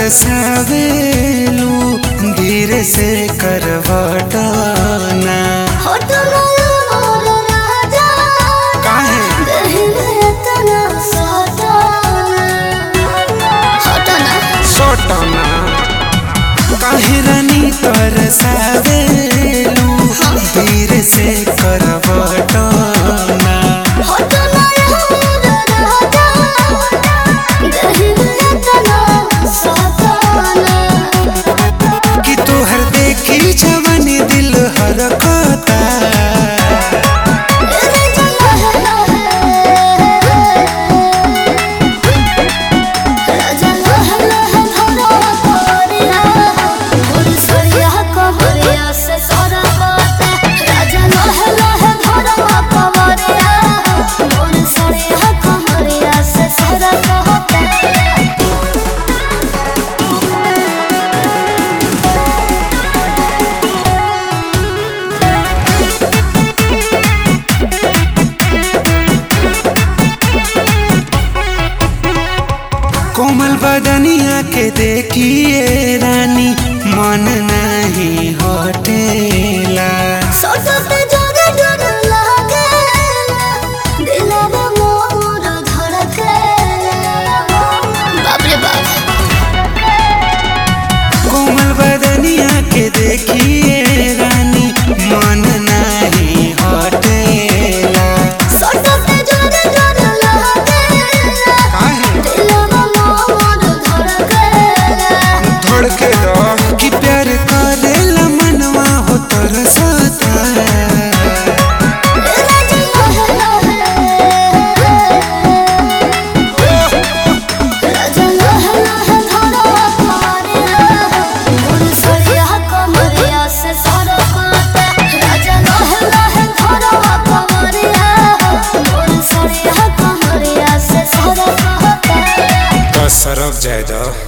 तरसावेलू धीरे से करवटाना काहे सोटना काहे रानी तरसावेलू धीरे से करवटाना कि तोहर देखी जवानी दिल हरकता कोमल बदनिया के देखिए रानी मन नहीं हटेला कोमल बदनिया के देखिए रानी मन नहीं हटेला काहे धड़के दो कि प्यार करेला मनवा हो तरसता सरक जाए दो